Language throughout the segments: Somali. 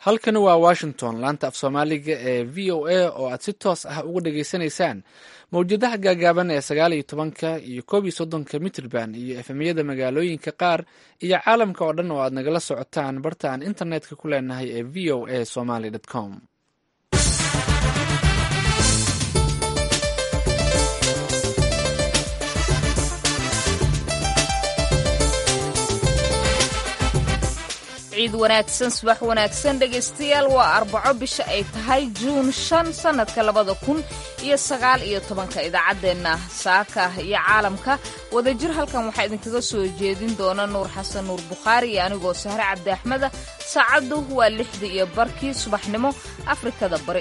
halkani waa washington laanta af soomaaliga ee v o a oo aad si toos ah uga dhageysanaysaan mawjadaha gaagaaban ee sagaal iyo tobanka iyo koob iyo soddonka mitrband iyo efemyada magaalooyinka qaar iyo caalamka oo dhan oo aad nagala socotaan barta aan internetka ku leenahay ee v o a somaly com ciid wanaagsan subax wanaagsan dhegaystayaal waa arbaco bisha ay tahay juun shan sannadka labada kun iyo sagaal iyo tobanka idaacaddeenna saaka iyo caalamka wadajir halkan waxaa idinkaga soo jeedin doona nuur xasan nuur bukhaari iyo anigoo sahre cabdi axmeda saacaddu waa lixdii iyo barkii subaxnimo afrikada bari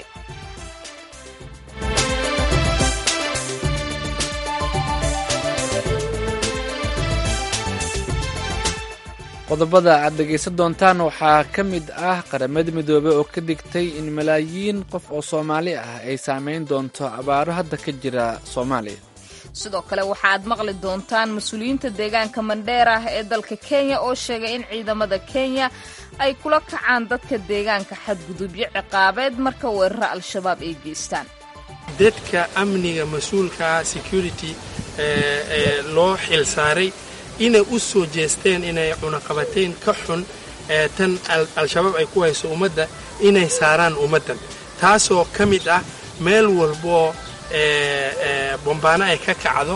qodobada aad dhegaysan doontaan waxaa ka mid ah qaramada midoobey oo ka digtay in malaayiin qof oo soomaali ah ay saameyn doonto abaaro hadda ka jira soomaaliya sidoo kale waxaaad maqli doontaan mas-uuliyiinta deegaanka mandheer ah ee dalka kenya oo sheegay in ciidamada kenya ay kula kacaan dadka deegaanka xadgudubyo ciqaabeed marka weeraro al-shabaab ay geystaan dadka amniga mas-uulkaa security ee loo xil saaray inay u soo jeesteen inay cunaqabateyn ka xun ee tan al-shabaab ay ku hayso ummadda inay saaraan ummaddan taasoo ka mid ah meel walboo bombaano ay ka kacdo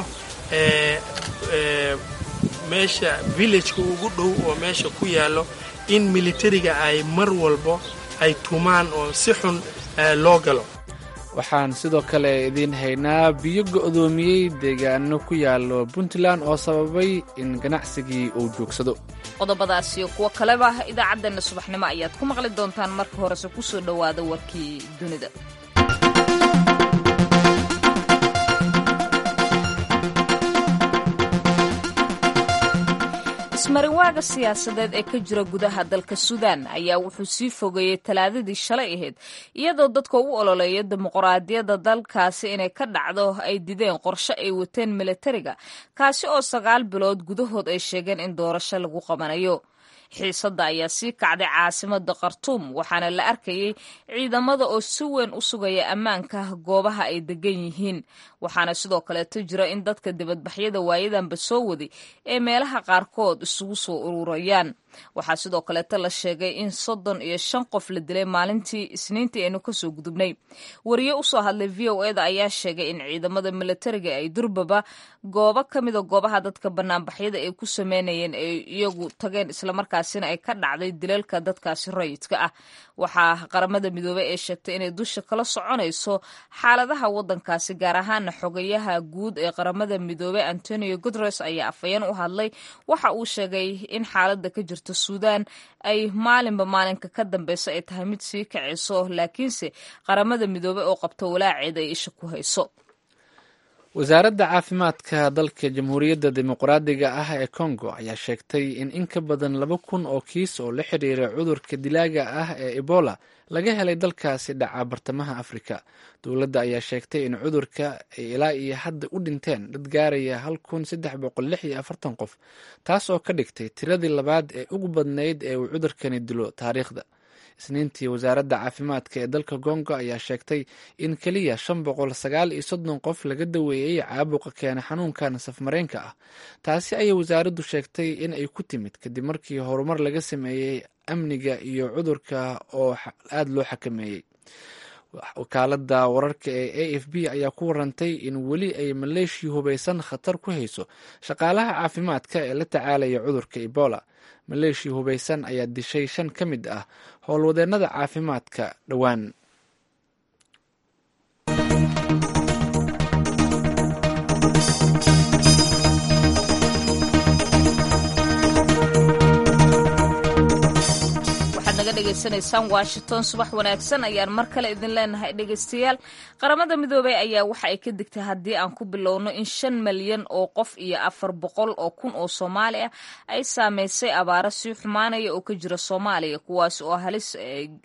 meesha villageka ugu dhow oo meesha ku yaallo in militariga ay mar walbo ay tumaan oo si xun loo galo waxaan sidoo kale idiin haynaa biyo go'doomiyey deegaano ku yaallo puntland oo sababay in ganacsigii uu joogsado qodobadaas iyo kuwo kaleba idaacaddeenna subaxnimo ayaad ku maqli doontaan marka horese ku soo dhowaada warkii dunida ismarinwaaga siyaasadeed ee ka jira gudaha dalka suudaan ayaa wuxuu sii fogeeyey talaadadii shalay ahayd iyadoo dadka u ololeeya dimuqraadiyadda dalkaasi inay ka dhacdo ay dideen qorshe ay wateen milatariga kaasi oo sagaal bilood gudahood ay sheegeen in doorasho lagu qabanayo xiisadda ayaa sii kacday caasimada khartuum waxaana la arkayay ciidamada oo si weyn u sugaya ammaanka goobaha ay degan yihiin waxaana sidoo kaleeto jira in dadka dibadbaxyada waayadanba soo waday ee meelaha qaarkood isugu soo ururayaan waxaa sidoo kaleeto la sheegay in soddon iyo shan qof la dilay maalintii isniintii aynu kasoo gudubnay wariye usoo hadlay v o eda ayaa sheegay in ciidamada milatariga ay durbaba goobo ka mida goobaha dadka banaanbaxyada ay ku sameynayeen ay iyagu tageen islamarkaasina ay ka dhacday dilalka dadkaasi rayidka ah waxaa qaramada midoobey ee sheegtay inay dusha kala soconayso xaaladaha wadankaasi gaar ahaana xogayaha guud ee qaramada midoobey antonio guteres ayaa afhayeen u hadlay waxa uu sheegay in xaalada ka jirta suudaan ay maalinba maalinka ka dambeyso ay tahay mid sii kacayso laakiinse qaramada midoobey oo qabto walaaceed ay isha ku hayso wasaaradda caafimaadka dalka jamhuuriyadda dimuqraadiga ah ee congo ayaa sheegtay in in ka badan laba kun oo kiis oo la xiriira cudurka dilaaga ah ee ebola laga helay dalkaasi dhaca bartamaha afrika dowladda ayaa sheegtay in cudurka ay ilaa iyo hadda u dhinteen dad gaaraya hal kun saddex boqol lix iyo afartan qof taas oo ka dhigtay tiradii labaad ee ugu badnayd ee uu cudurkani dilo taariikhda isniintii wasaaradda caafimaadka ee dalka congo ayaa sheegtay in keliya shan boqol sagaal iyo soddon qof laga daweeyey caabuqa keena xanuunkan safmareenka ah taasi ayay wasaaraddu sheegtay in ay ku timid kadib markii horumar laga sameeyey amniga iyo cudurka oo aada loo xakameeyey wakaalada wararka ee a f b ayaa ku warantay in weli ay maleeshiya hubaysan khatar ku hayso shaqaalaha caafimaadka ee la tacaalaya cudurka ebola maleeshiya hubaysan ayaa dishay shan ka mid ah howlwadeennada caafimaadka dhowaan dhegeysanaysaan washington subax wanaagsan ayaan mar kale idin leenahay dhegeystayaal qaramada midoobey ayaa waxa ay ka digtay haddii aan ku bilowno in shan malyan oo qof iyo afar boqol oo kun oo soomaali ah ay saameysay abaaro sii xumaanaya oo ka jira soomaaliya kuwaas oo halis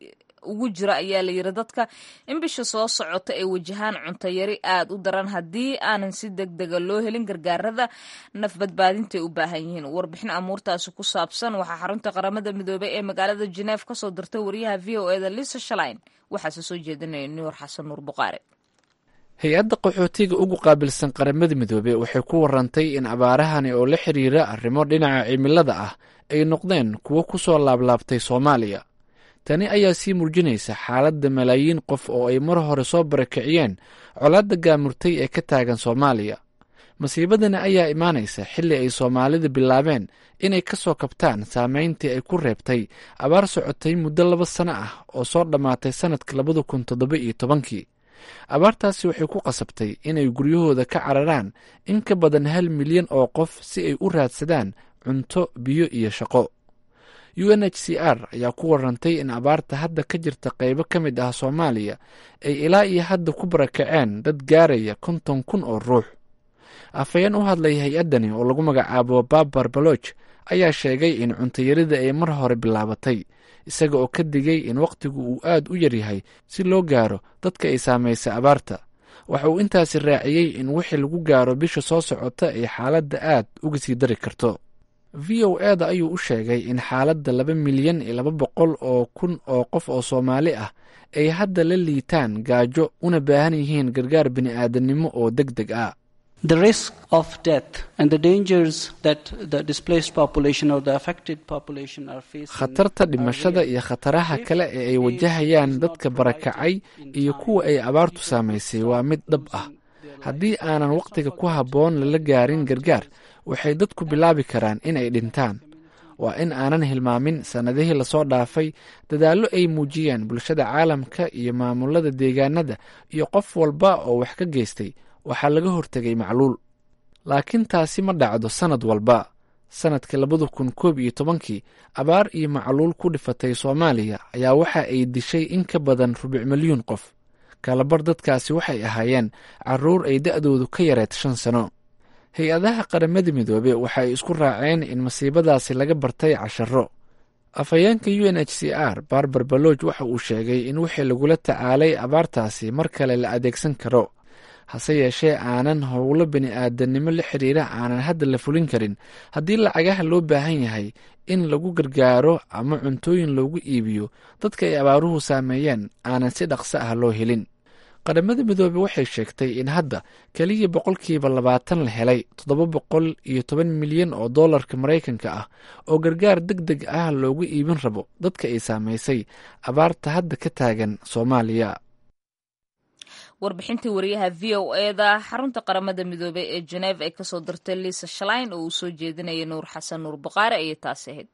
ugu jira ayaa la yiri dadka in bisha soo socota ay wajahaan cuntayari aad u daran haddii aanan si deg dega loo helin gargaarada naf badbaadintaay u baahan yihiin warbixin amuurtaasi ku saabsan waxaa xarunta qaramada midoobey ee magaalada jeneef kasoo dirtay wariyaha v o eda lisa shalain waxaase soo jeedinaya nuur xasan nuur buqaare hay-adda qaxootiga ugu qaabilsan qaramada midoobey waxay ku warantay in abaarahani oo la xiriira arrimo dhinaca cimilada ah ay noqdeen kuwo ku soo laablaabtay soomaaliya tani ayaa sii muujinaysa xaaladda malaayiin qof oo ay mar hore soo barakiciyeen colaadda gaamurtay ee ka taagan soomaaliya masiibadani ayaa imaanaysa xilli ay soomaalida bilaabeen inay ka soo kabtaan saameyntii ay ku reebtay abaar socotay muddo laba sano ah oo soo dhammaatay sannadka labada kun toddoba iyo tobankii abaartaasi waxay ku qasabtay inay guryahooda ka cararaan in ka badan hal milyan oo qof si ay u raadsadaan cunto biyo iyo shaqo u n h c r ayaa ku warantay in abaarta hadda ka jirta qaybo ka mid ah soomaaliya ay ilaa iyo hadda ku barakaceen dad gaaraya konton kun oo ruux afhayeen u hadlay hay-addani oo lagu magacaabo babar baloch ayaa sheegay in cuntayarida ay mar hore bilaabatay isaga oo ka digay in wakhtigu uu aad u yaryahay si loo gaaro dadka ay saamaysay abaarta waxa uu intaasi raaciyey in wixii lagu gaaro bisha soo socota ay xaaladda aad uga sii dari karto v o eda ayuu u sheegay in xaaladda laba milyan iyo laba boqol oo kun oo qof oo soomaali ah ay hadda la liitaan gaajo una baahan yihiin gargaar bini'aadanimo oo deg deg ah khatarta dhimashada iyo khataraha kale ee ay wajahayaan dadka barakacay iyo kuwa ay abaartu saamaysay waa mid dhab ah haddii aanan wakhtiga ku habboon lala gaarin gargaar waxay dadku bilaabi karaan inay dhintaan waa in aanan hilmaamin sannadihii lasoo dhaafay dadaallo ay muujiyeen bulshada caalamka iyo maamulada deegaanada iyo qof walba oo wax ka geystay waxaa laga hortegay macluul laakiin taasi ma dhacdo sannad walba sannadkii labada kun koob iyo tobankii abaar iyo macluul ku dhifatay soomaaliya ayaa waxa ay dishay in ka badan rubuc milyuun qof kalabar dadkaasi waxay ahaayeen caruur ay da'doodu ka yareed shan sano hay-adaha qaramada midoobe waxay isku raaceen in masiibadaasi laga bartay casharo afhayeenka u n h c r barbar balooj waxa uu sheegay in wixii lagula tacaalay abaartaasi mar kale la adeegsan karo hase yeeshee aanan howlo bini'aadanimo la xiriira aanan hadda la fulin karin haddii lacagaha loo baahan yahay in lagu gargaaro ama cuntooyin loogu iibiyo dadka ay abaaruhu saameeyeen aanan si dhaqso ah loo helin qaramada midoobe waxay sheegtay in hadda keliya boqolkiiba labaatan la helay toddoba boqol iyo toban milyan oo dollarka maraykanka ah oo gargaar deg deg ah loogu iibin rabo dadka ay saamaysay abaarta hadda ka taagan soomaaliya warbixintii wariyaha v o eda xarunta qaramada midoobey ee geneef ay kasoo dirtay liisa shalain oo uu soo jeedinayay nuur xasan nuur baqaare ayay taasi ahayd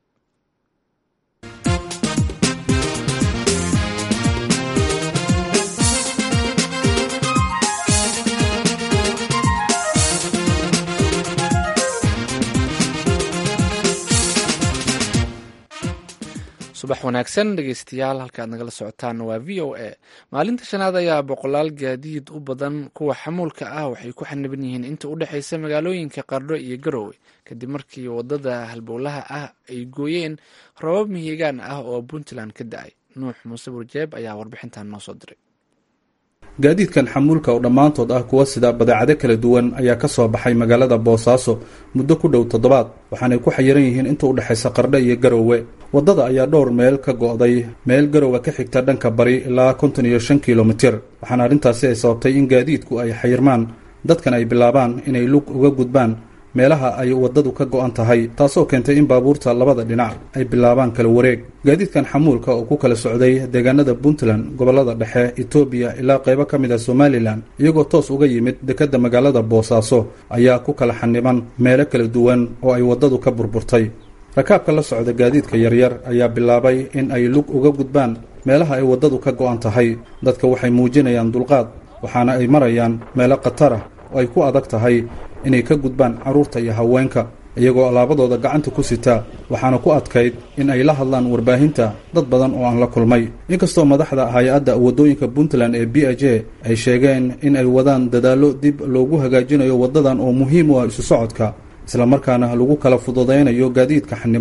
subax wanaagsan dhegeystayaal halkaad nagala socotaan waa v o a maalinta shanaad ayaa boqolaal gaadiid u badan kuwa xamuulka ah waxay ku xaniban yihiin inta u dhexeysa magaalooyinka qardho iyo garowe kadib markii wadada halbowlaha ah ay gooyeen robab mihigaan ah oo puntland ka da-ay nuux muuse burjeeb ayaa warbixintan noo soo diray gaadiidkan xamuulka oo dhammaantood ah kuwa sida badeecado kala duwan ayaa ka soo baxay magaalada boosaaso muddo ku dhow toddobaad waxaanay ku xayiran yihiin inta u dhexaysa qardho iyo garowe waddada ayaa dhowr meel ka go'day meel garowe ka xigta dhanka bari ilaa konton iyo shan kilomitir waxaana arrintaasi ay sababtay in gaadiidku ay xayirmaan dadkan ay bilaabaan inay lug uga gudbaan meelaha ay waddadu ka go'an tahay taasoo keentay in baabuurta labada dhinac ay bilaabaan kala wareeg gaadiidkan xamuulka oo ku kala socday deegaanada puntland gobollada dhexe etoobiya ilaa qaybo ka mid a somalilan iyagoo toos uga yimid dekedda magaalada boosaaso ayaa ku kala xaniban meelo kala duwan oo ay waddadu ka burburtay rakaabka la socda gaadiidka yaryar ayaa bilaabay in ay lug uga gudbaan meelaha ay waddadu ka go'an tahay dadka waxay muujinayaan dulqaad waxaana ay marayaan meelo khatar ah oo ay ku adag tahay inay ka gudbaan carruurta iyo haweenka iyagoo alaabadooda gacanta ku sitaa waxaana ku adkayd in ay la hadlaan warbaahinta dad badan oo aan la kulmay inkastoo madaxda hay-adda waddooyinka puntland ee b h a ay sheegeen in ay wadaan dadaallo dib loogu hagaajinayo waddadan oo muhiim u ah isu socodka islamarkaana lagu kala fududaynayo gaadiidka xaniban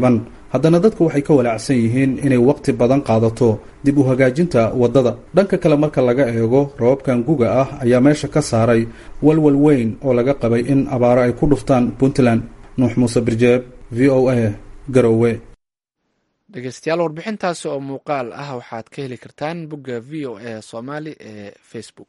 haddana dadku waxay ka walaacsan yihiin inay waqti badan qaadato dib u hagaajinta waddada dhanka kale marka laga eego rababkan guga ah ayaa meesha ka saaray walwal weyn oo laga qabay in abaaro ay ku dhuftaan puntland nuux muuse birjeeb v o a garowe dhegeystayaal warbixintaasi oo muuqaal ah waxaad ka heli kartaan bogga v o a soomaali ee facebook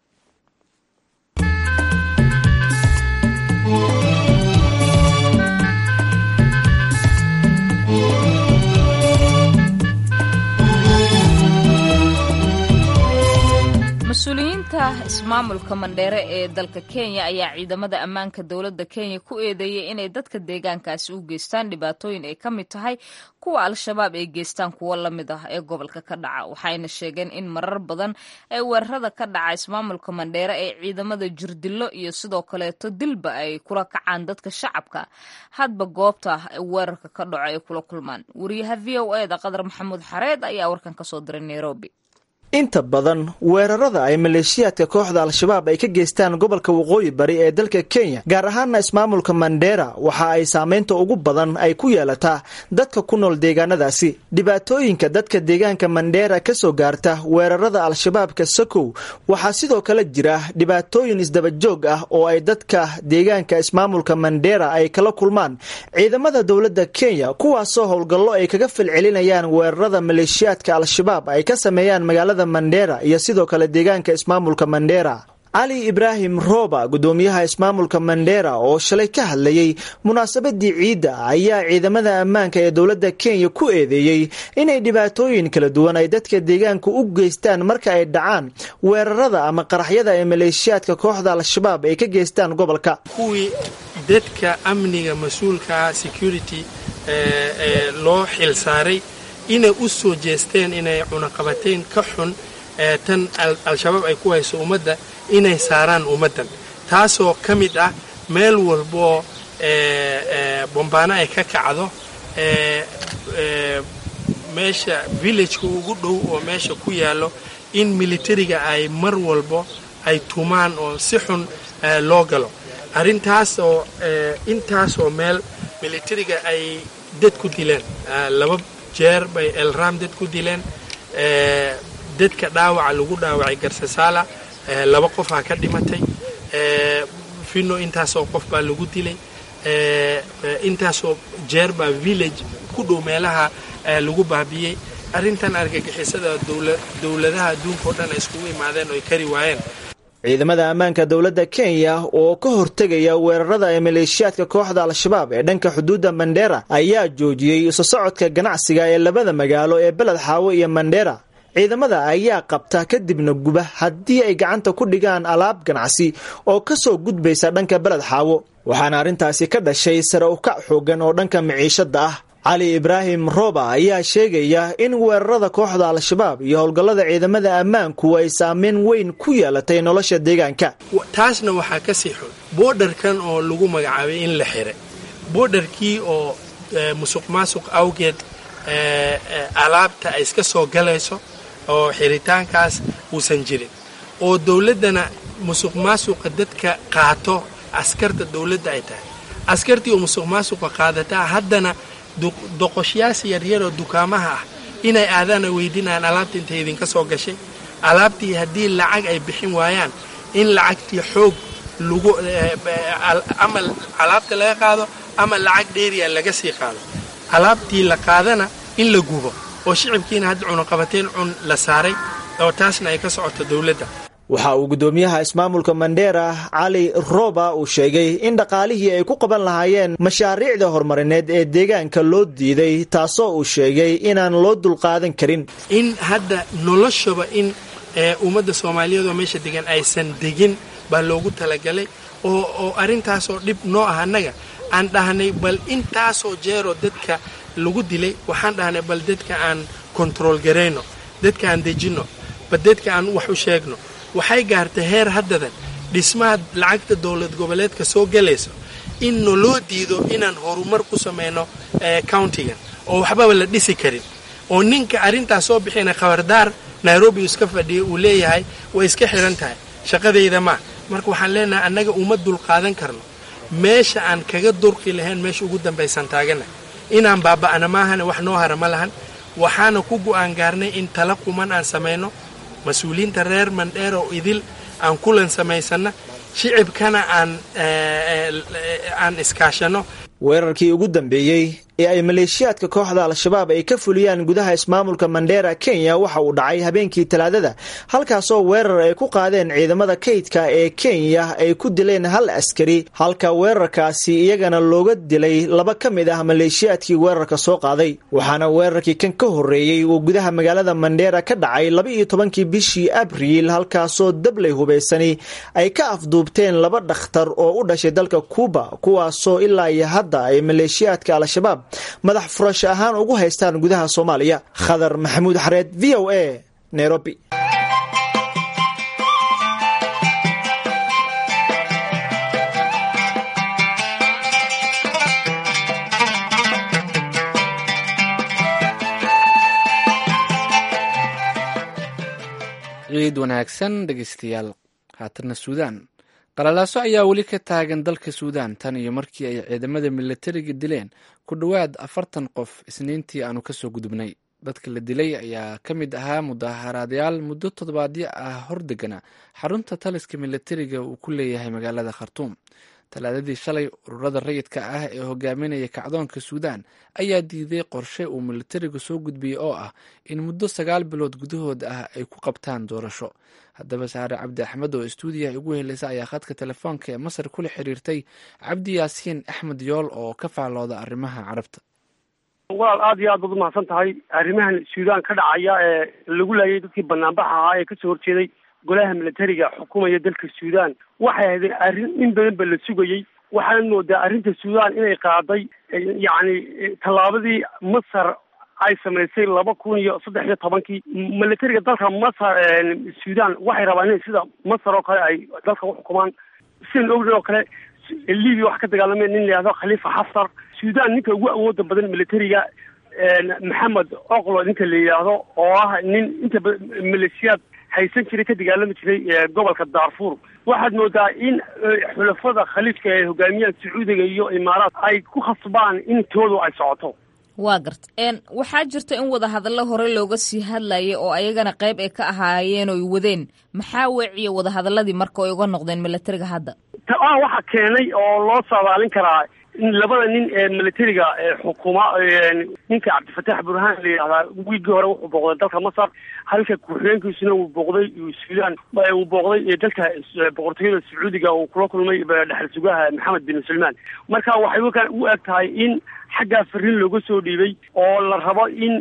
mas-uuliyiinta ismaamulka mandheere ee dalka kenya ayaa ciidamada ammaanka dowladda kenya ku eedeeyey inay dadka deegaankaasi u geystaan dhibaatooyin ay ka mid tahay kuwa al-shabaab ay geystaan kuwo la mid ah ee gobolka ka dhaca waxayna sheegeen in marar badan ee weerarada ka dhaca ismaamulka mandheere ee ciidamada jirdillo iyo sidoo kaleeto dilba ay kula kacaan dadka shacabka hadba goobta weerarka ka dhaco ay kula kulmaan wariyaha v o eda qadar maxamuud xareed ayaa warkan kasoo diray nairobi inta badan weerarada ay maleeshiyaadka kooxda al-shabaab ay ka geystaan gobolka waqooyi bari ee dalka kenya gaar ahaana ismaamulka mandheera waxa ay saameynta ugu badan ay ku yeelataa dadka ku nool deegaanadaasi dhibaatooyinka dadka deegaanka mandheera ka soo gaarta weerarada al-shabaabka sakow waxaa sidoo kale jira dhibaatooyin isdabajoog ah oo ay dadka deegaanka ismaamulka mandheera ay kala kulmaan ciidamada dowladda kenya kuwaasoo howlgallo ay kaga falcelinayaan weerarada maleeshiyaadka al-shabaab ay ka sameeyaan magaalada mandheera iyo sidoo kale deegaanka ismaamulka mandheera cali ibraahim rooba gudoomiyaha ismaamulka mandheera oo shalay ka hadlayey munaasabadii ciidda ayaa ciidamada ammaanka ee dowladda kenya ku eedeeyey inay dhibaatooyin kala duwan ay dadka deegaanka u geystaan marka ay dhacaan weerarada ama qaraxyada ee maleeshiyaadka kooxda al-shabaab ay ka geystaan gobolka kuwii dadka amniga mas-uulkaa security ee loo xil saaray inay u soo jeesteen inay cunaqabateyn ka xun ee tan al-shabaab ay ku hayso ummadda inay saaraan ummaddan taasoo ka mid ah meel walboo bombaano ay ka kacdo meesha villageka ugu dhow oo meesha ku yaallo in militariga ay mar walbo ay tumaan oo si xun loo galo arrintaas oo intaasoo meel militariga ay dad ku dileen laba jeer bay elram dad ku dileen dadka dhaawaca lagu dhaawacay garsasaala laba qofaa ka dhimatay fino intaasoo qof baa lagu dilay intaasoo jeer baa village ku dhow meelaha lagu baabiyey arrintan argagixisada dowladaha adduunka oo dhan ay iskugu imaadeen oo ay kari waayeen ciidamada ammaanka dowladda kenya oo ka hortegaya weerarada ee maleeshiyaadka kooxda al-shabaab ee dhanka xuduudda mandheera ayaa joojiyey isu socodka ganacsiga ee labada magaalo ee beled xaawo iyo mandheera ciidamada ayaa qabta kadibna guba haddii ay gacanta ku dhigaan alaab ganacsi oo ka soo gudbaysa dhanka beled xaawo waxaana arrintaasi ka dhashay sare ukac xoogan oo dhanka miciishadda ah cali ibraahim rooba ayaa sheegaya in weerarada kooxda al-shabaab iyo howlgallada ciidamada ammaanku ay saameyn weyn ku yeelatay nolosha deegaanka taasna waxaa ka sii xun boodharkan oo lagu magacaabay in la xiray boodharkii oo musuq maasuq awgeed alaabta ay iska soo galayso oo xiritaankaas uusan jirin oo dowladdana musuq maasuqa dadka qaato askarta dowladda ay tahay askartii oo musuq maasuqa qaadataa haddana doqoshyaasi yaryaroo dukaamaha ah inay aadaana weydiinayaan alaabta intay idinka soo gashay alaabtii haddii lacag ay bixin waayaan in lacagtii xoog lagu ama alaabta laga qaado ama lacag dheeriya laga sii qaado alaabtii la qaadana in la gubo oo shicibkiina hadda cunaqabateen cun la saaray oo taasna ay ka socoto dowladda waxa uu guddoomiyaha ismaamulka mandheera cali roba uu sheegay in dhaqaalihii ay ku qaban lahaayeen mashaariicda horumarineed ee deegaanka loo diiday taasoo uu sheegay inaan loo dulqaadan karin in hadda noloshaba in ummadda soomaaliyeed oo meesha degan aysan degin baa loogu talagalay oo oo arrintaasoo dhib noo ah annaga aan dhahnay bal intaasoo jeeroo dadka lagu dilay waxaan dhahnay bal dadka aan kontarool garayno dadka aan dejinno bal dadka aan wax u sheegno waxay gaartay heer haddadan dhismaha lacagta dowlad goboleedka soo galayso in naloo diido inaan horumar ku samayno countigan oo waxbaba la dhisi karin oo ninka arrintaas soo bixina khabardaar nairobi iska fadhiya uu leeyahay way iska xihan tahay shaqadayda maa marka waxaan leenahay annaga uma dulqaadan karno meesha aan kaga durqi lahayn meesha ugu dambaysan taagana inaan baaba'ana maahane wax noo hara ma lahan waxaana ku go'aan gaarnay in tala quman aan samayno mas-uuliyiinta reer mandheer oo idil aan kulan samaysanna shicibkana aan aan iskaashanno weerarkii ugu dambeeyey ee ay maleeshiyaadka kooxda al-shabaab ay ka fuliyaan gudaha ismaamulka mandheera kenya waxa uu dhacay habeenkii talaadada halkaasoo weerar ay ku qaadeen ciidamada kaydka ee kenya ay ku dileen hal askari halka weerarkaasi iyagana looga dilay laba ka mid ah maleeshiyaadkii weerarka soo qaaday waxaana weerarkii kan ka horreeyey uu gudaha magaalada mandheera ka dhacay laba iyo tobankii bishii abriil halkaasoo dabley hubaysani ay ka afduubteen laba dhakhtar oo u dhashay dalka kuuba kuwaasoo ilaa iyo hadda ay maleeshiyaadka al-shabaab madax furasho ahaan ugu haystaan gudaha soomaaliya khadar maxamuud xareed v o a nairobi ciid wanaagsan dhegeystayaal haatanna suudaan qalalaaso ayaa weli ka taagan dalka suudaan tan iyo markii ay ciidamada milatariga dileen ku dhowaad afartan qof isniintii aanu kasoo gudubnay dadka la dilay ayaa ka mid ahaa mudaharaadayaal muddo toddobaadyo ah hordegana xarunta taliska milatariga uu ku leeyahay magaalada khartuum talaadadii shalay ururada rayidka ah ee hogaaminaya kacdoonka suudaan ayaa diiday qorshe uu militarigu soo gudbiyey oo ah in muddo sagaal bilood gudahood ah ay ku qabtaan doorasho haddaba saare cabdi axmed oo istuudiyaha ugu heleysa ayaa khadka telefoonka ee masar kula xiriirtay cabdi yaasiin axmed yool oo ka faallooda arrimaha carabta walaal aada iyo aad baad umahadsan tahay arrimahan suudaan ka dhacaya ee lagu laayay dadkii banaanbaxa ahaa ee kasoo horjeeday golaha militariga xukumaya dalka suudaan waxay ahayd arrin in badan ba la sugayey waxaana moodaa arrinta suudaan inay qaaday yacni tallaabadii masar ay samaysay laba kun iyo saddex iyo tobankii militariga dalka masar suudaan waxay rabaan inay sida masar oo kale ay dalka uxukumaan sidan ogna oo kale libya wax ka dagaalamay nin la yihahdo khaliifa xaftar suudaan ninka ugu awooda badan militariga maxamed oqlo ninka la yidhaahdo oo ah nin inta maleeshiyaad haysan jiray ka dagaalami jiray gobolka darfur waxaad moodaa in xulafada khaliifka ay hogaamiyaan sacuudiga iyo imaaraat ay ku khasbaan in toodu ay socoto waa garta waxaa jirta in wadahadallo hore looga sii hadlayay oo ayagana qayb ay ka ahaayeen oy wadeen maxaa weeciya wadahadaladii marka ay uga noqdeen militariga hadda ta-a waxaa keenay oo loo saadaalin karaa in labada nin ee militariga xukuma ninka cabdifataax burhaan la yidhahdaa wiigii hore wuxuu booqday dalka masar halka ku-xigeenkiisuna uu booqday suudaan uu booqday dalka boqortooyada sacuudiga uu kula kulmay dhexal sugaha maxamed bin salmaan marka waxay u eg tahay in xaggaa fariin looga soo dhiibay oo la rabo in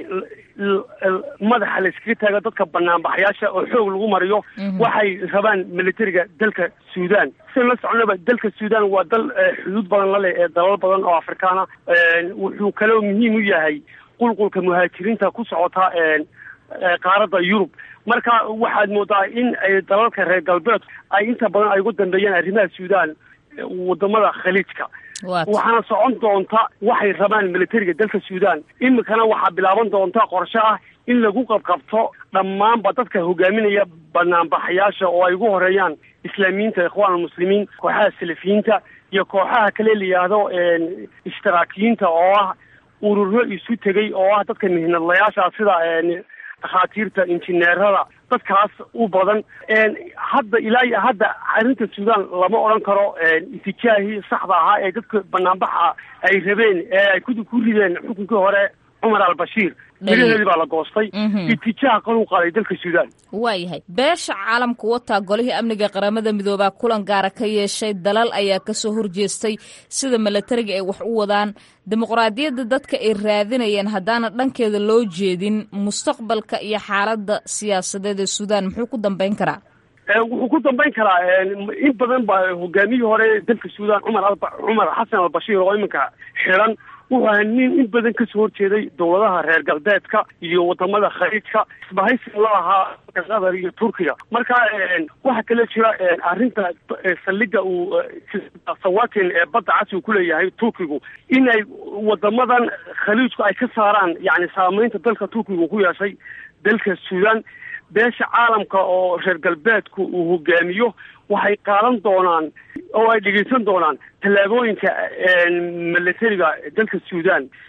madaxa la iskaga taago dadka banaanbaxayaasha oo xoog lagu mariyo waxay rabaan militariga dalka suudaan sidan la soconaba dalka suudaan waa dal xuduud badan la leh ee dalal badan oo afrikaana wuxuu kaloo muhiim u yahay qulqulka muhaajiriinta ku socota qaaradda yurub marka waxaad moodaa in dalalka reer galbeed ay inta badan ay ugu dambeeyaan arrimaha suudaan wadamada khaliijka waxaana socon doonta waxay rabaan militariga dalka suudaan imikana waxaa bilaaban doonta qorshe ah in lagu qabqabto dhammaanba dadka hogaaminaya banaanbaxayaasha oo ay ugu horeeyaan islaamiyiinta ikhwaan almuslimiin kooxaha salafiyiinta iyo kooxaha kale la yidhaahdo ishtiraakiyiinta oo ah ururo isu tegay oo ah dadka mihnadlayaasha sida dhakhaatiirta injineerada dadkaas u badan hadda ilaa iyo hadda arrinta suudaan lama odhan karo itijaahii saxda ahaa ee dadka banaanbaxa ay rabeen ee ay ku rideen xukunkii hore cumar al-bashiir miraheedii baa la goostay itijaah qaluu qaaday dalka suudaan waayahay beesha caalamka wataa golihii amniga qaramada midoobaa kulan gaara ka yeeshay dalal ayaa kasoo horjeestay sida milatariga ay wax u wadaan dimuqraadiyadda dadka ay raadinayeen haddaana dhankeeda loo jeedin mustaqbalka iyo xaaladda siyaasadeed ee suudaan muxuu ku dambeyn karaa wuxuu ku dambeyn karaa in badan ba hogaamiyihii hore dalka suudaan cumar cumar xasan albashiir oo iminka xiran wuxuu ahaa nin in badan kasoo horjeeday dowladaha reer galbeedka iyo wadamada khaliijka isbahaysiga la ahaa qatar iyo turkiga marka waxaa kale jira arrinta saldhiga uu sawatin ee badda casi uu kuleeyahay turkigu in ay wadamadan khaliijku ay ka saaraan yani saameynta dalka turkiga uu ku yeeshay dalka suudaan beesha caalamka oo reer galbeedku uu hogaamiyo waxay qaadan doonaan oo ay dhegeysan doonaan tallaabooyinka militariga dalka suudaan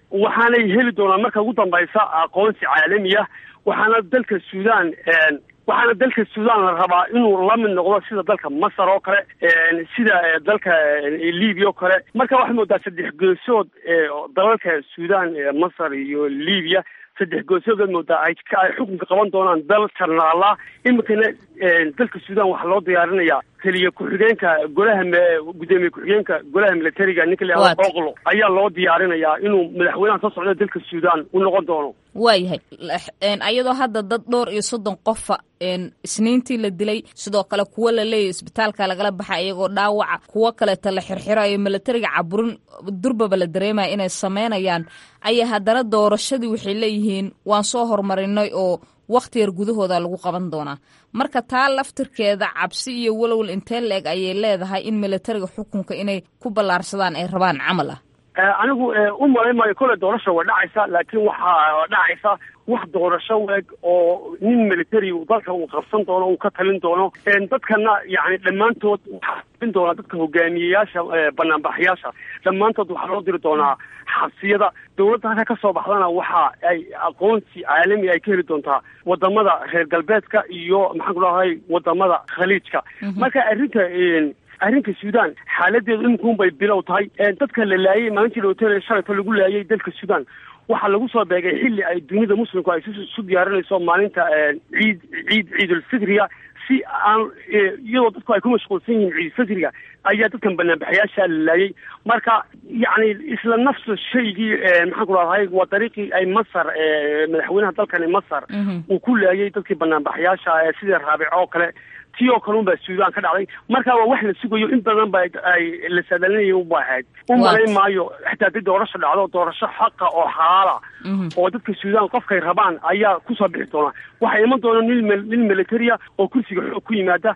waxaanay heli doonaan marka ugu dambaysa aqoonsi caalami ah waxaana dalka suudaan waxaana dalka suudaan la rabaa inuu la mid noqdo sida dalka masar oo kale sida dalka libiya oo kale marka waxaad moodaa saddex geesood dalalka suudaan masar iyo libiya saddex geesood moodaa ay ay xukunka qaban doonaan dal jarnaala iminkana dalka suudaan waxaa loo diyaarinayaa keliya ku-xigeenka golaha gudoomiye ku-xigeenka golaha militariga ninka la yihahdo oqlo ayaa loo diyaarinayaa inuu madaxweynaha soo socda dalka suudaan u noqon doono waayahay ayadoo hadda dad dhowr iyo soddon qofa isniintii la dilay sidoo kale kuwo la leeyahy isbitaalka lagala baxa iyagoo dhaawaca kuwo kaleeta la xirxirayo militariga caburin durbaba la dareemaya inay sameynayaan ayaa haddana doorashadii waxay leeyihiin waan soo horumarinay oo wakhti yar gudahooda lagu qaban doonaa marka taa laftirkeeda cabsi iyo walowal intee la-eg ayay leedahay in militariga xukunka inay ku ballaarsadaan ay rabaan camal ah anigu u malay maayo kolley doorasha way dhacaysa laakiin waxaa dhacaysa wax doorasho weeg oo nin military dalka uu qabsan doono uu ka talin doono dadkana yani dhammaantood waxaa talin doonaa dadka hogaamiyeyaasha banaanbaxyaasha dhammaantood waxaa loo diri doonaa xabsiyada dowladda halka ka soo baxdana waxa ay aqoonsi caalami ay ka heli doontaa wadamada reer galbeedka iyo maxaan ku dhahay wadamada khaliijka marka arrinta arrinka suudaan xaaladeedu iminkuun bay bilow tahay dadka la laayay maalintii hotel shalayto lagu laayay dalka suudaan waxaa lagu soo beegay xilli ay dunida muslimku ay isu diyaarinayso maalinta ciid ciid ciidulfitriga si aan iyadoo dadku ay ku mashquulsan yihiin ciidulfitriga ayaa dadkan banaanbaxayaasha la laayay marka yacni isla nafsa shaygii maxaan ku rahday waa dariiqii ay masar madaxweynaha dalkani masar uu ku laayay dadkii banaanbaxayaasha sidii raabico oo kale ti oo kale un baa suudaan ka dhacday marka waa wax la sugayo in badan ba ay la saadaalinaya uba ahayd u malayn maayo xataa haddii doorasho dhacdo doorasho xaqa oo xalaala oo dadka suudaan qofkay rabaan ayaa kusoo bixi doona waxaa iman doona nin nin militaria oo kursiga xoog ku yimaada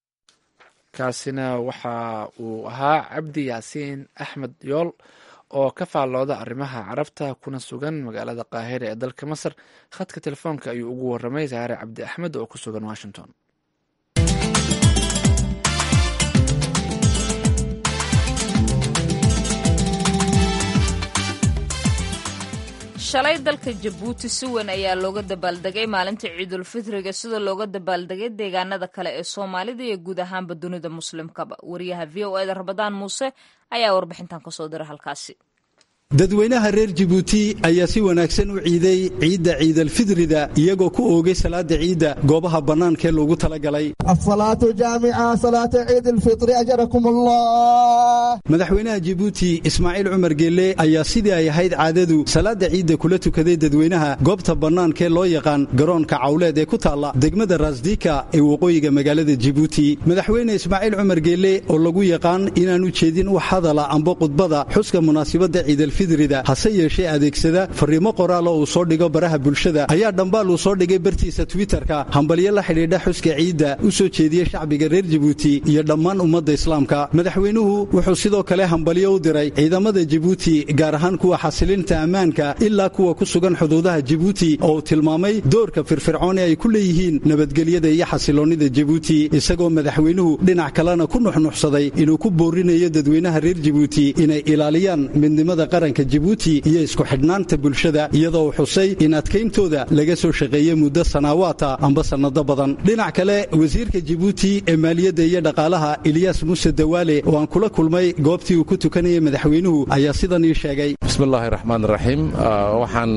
kaasina waxa uu ahaa cabdi yaasiin axmed yool oo ka faallooda arrimaha carabta kuna sugan magaalada qaahira ee dalka masar khadka telefoonka ayuu ugu waramay saare cabdi axmed oo ku sugan washington shalay dalka jabuuti si weyn ayaa looga dabaaldegay maalinta ciidulfitriga sida looga dabaaldegay deegaanada kale ee soomaalida iyo guud ahaanba dunida muslimkaba wariyaha v o eda rabadaan muuse ayaa warbixintan kasoo dira halkaasi dadweynaha reer jibuuti ayaa si wanaagsan u ciiday ciidda ciidalfidrida iyagoo ku oogay salaada ciidda goobaha bannaankaee loogu talagalay asalaatu jaamica salaata ciidilfitri ajarakum allah madaxweynaha jibuuti ismaaciil cumar geelle ayaa sidii ay ahayd caadadu salaada ciidda kula tukaday dadweynaha goobta bannaankaee loo yaqaan garoonka cawleed ee ku taalla degmada raasdika ee waqooyiga magaalada jibuuti madaxweyne ismaaciil cumar geelle oo lagu yaqaan inaan u jeedin wax hadala amba khudbada xuska munaasibadda ciidalfidri hase yeeshee adeegsada fariimo qoraal oo uu soo dhigo baraha bulshada ayaa dhambaal uu soo dhigay bartiisa twitterka hambalyo la xidhiidha xuska ciidda u soo jeediyey shacbiga reer jibuuti iyo dhammaan ummadda islaamka madaxweynuhu wuxuu sidoo kale hambalyo u diray ciidamada jibuuti gaar ahaan kuwa xasilinta ammaanka ilaa kuwa ku sugan xuduudaha jibuuti oo uu tilmaamay doorka firfircoon ee ay ku leeyihiin nabadgelyada iyo xasiloonnida jibuuti isagoo madaxweynuhu dhinac kalena ku nuxnuxsaday inuu ku boorinayo dadweynaha reer jibuuti inay ilaaliyaan midnimada qaranka jibuuti iyo isku xidhnaanta bulshada iyadoo uu xusay in adkayntooda laga soo shaqeeyey muddo sanaawaata amba sannado badan dhinac kale wasiirka jibuuti ee maaliyadda iyo dhaqaalaha ilyaas muuse dawaale oo aan kula kulmay goobtii uu ku tukanayay madaxweynuhu ayaa sidan ii sheegay bismillahi raxmaan raxiim waxaan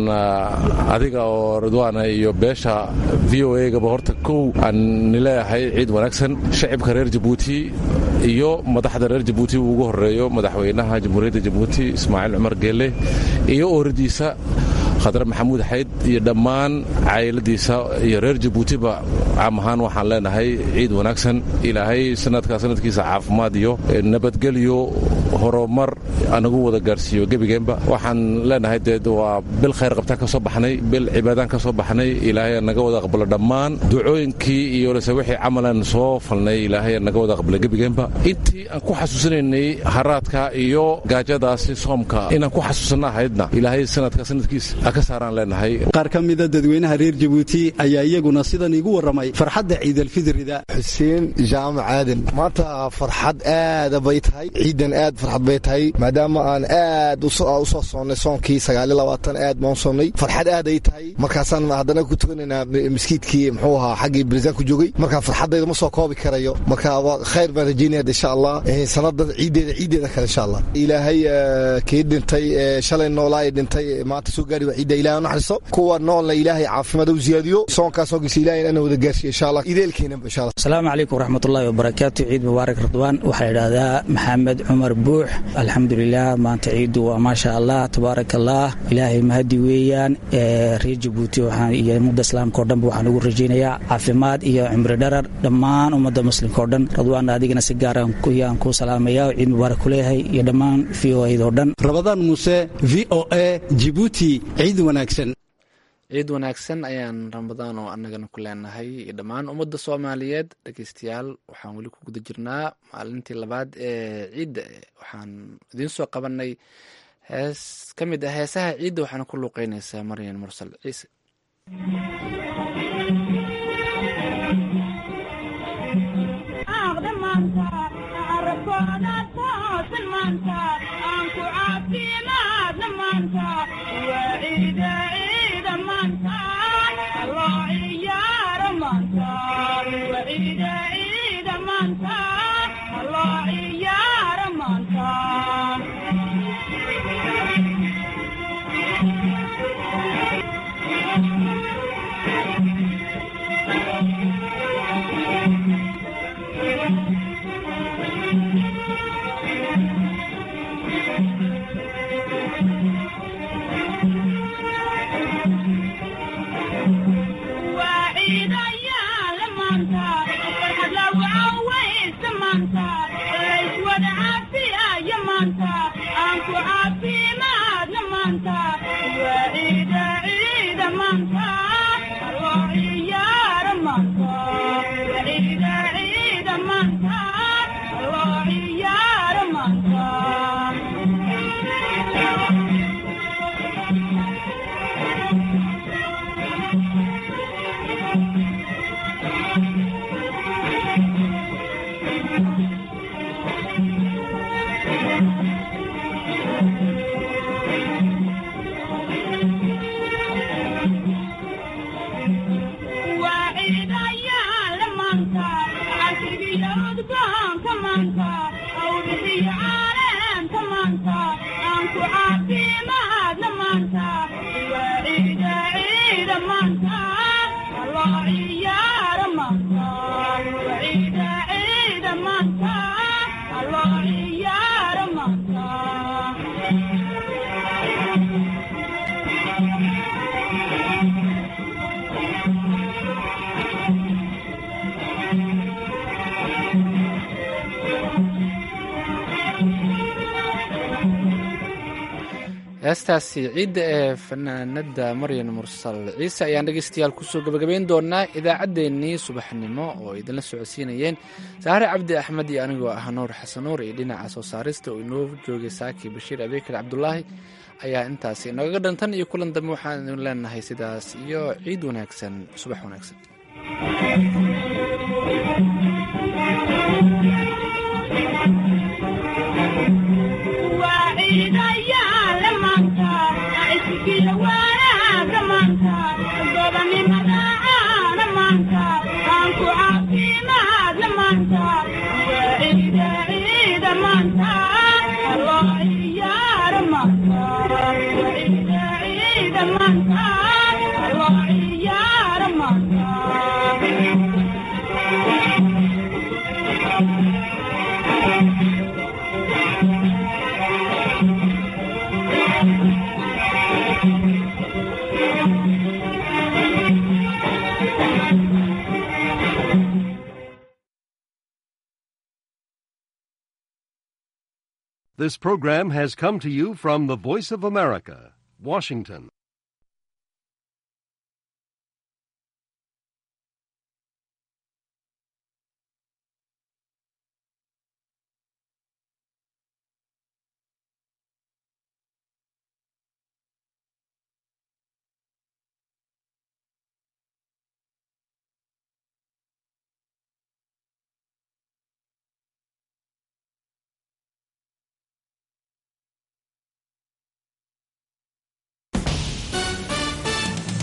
adiga oo ridwaana iyo beesha v o egaba horta kow aan nileeyahay ciid wanaagsan shacibka reer jibuuti iyo madaxda reer jibuuti uu ugu horeeyo madaxweynaha jamhuuriyadda jibuuti ismaaciil cumar geelle iyo ooradiisa khadre maxamuud xayd iyo dhammaan cayladiisa iyo reer jibuutiba caam ahaan waxaan leenahay ciid wanaagsan ilaahay sanadkaa sanadkiisa caafimaad iyo nabadgelyo horumar anagu wada gaarhsiiyo gebigeenba waxaan leenahay dee waa bil khayr qabtaan ka soo baxnay bil cibaadaan ka soo baxnay ilaahay naga wada aqbalo dhammaan ducooyinkii iyo lase wixii camalan soo falnay ilaahay naga wada aqbalo gebigeenba intii aan ku xasuusinaynay haraadka iyo gaajadaasi soomka inaan ku xasuusanna ahaydna ilaahay sanadka sanadkiisa ka saaraan leenahay qaar ka mida dadweynaha reer jibuuti ayaa iyaguna sidan iigu warramay farxadda ciidalfidrida xuseen jaamac aadan maanta farxad aada bay tahay ciidan aad farxad bay tahay maadaama aan aad usoo soonnay soonkii sagaaliyo labaatan aad baan u soonnay farxad aad ay tahay markaasaan haddana ku tukanaynaa miskiidkii muxuu ahaa xaggii bariisaan ku joogay marka farxaddayda ma soo koobi karayo marka khayr baan rajaynaya insha allah sannadan ciiddeeda ciiddeeda kale insha allah ilaahay kii dhintay shalay noolaa ee dhintay maanta soo gaari waa ciidda ilahay naxariiso kuwa noolna ilaahay caafimaad u ziyaadiyo soonkaas soonkiisa ilahay ana wada gaarsiiyo insha allah ideelkeenaba insha allah asalaamu calaykum waraxmatullahi wabarakaatu ciid mubaarak ridwaan waxaa la yidhahdaa maxamed cumar buux alxamdulilah maanta ciiddu waa maasha allah tabaarak allah ilaahay mahadi weeyaan reer jabuuti iyo ummadda islaamka o dhanba waxaan ugu rajaynayaa caafimaad iyo cimri dharar dhammaan ummadda muslimka o dhan radwaan adigana si gaaraan yaan kuu salaamaya ciid mubaarak ku leeyahay iyo dhammaan v o o dhan rabadaan muuse v o a jibuuti ciid wanaagsan ciid wanaagsan ayaan ramadaan oo annagana ku leenahay iyo dhammaan ummadda soomaaliyeed dhegeystayaal waxaan weli ku guda jirnaa maalintii labaad ee ciidda waxaan idiin soo qabanay hees ka mid ah heesaha ciidda waxaana ku luuqeynaysaa maryan mursal ciise heestaasi ciidda ee fanaanada maryan mursal ciise ayaan dhegeystayaal kusoo gabagabayn doonaa idaacaddeenii subaxnimo oo idinla socodsiinayeen saare cabdi axmed iyo anigoo ah nuur xasanuur iyo dhinaca soo saarista oo inoo joogay saaki bashiir abeekar cabdulaahi ayaa intaasi inooga dhantan iyo kulan dambe waxaan idin leenahay sidaas iyo ciid wanaagsan subax wanaagsan This program has come to you from the Voice of America, Washington.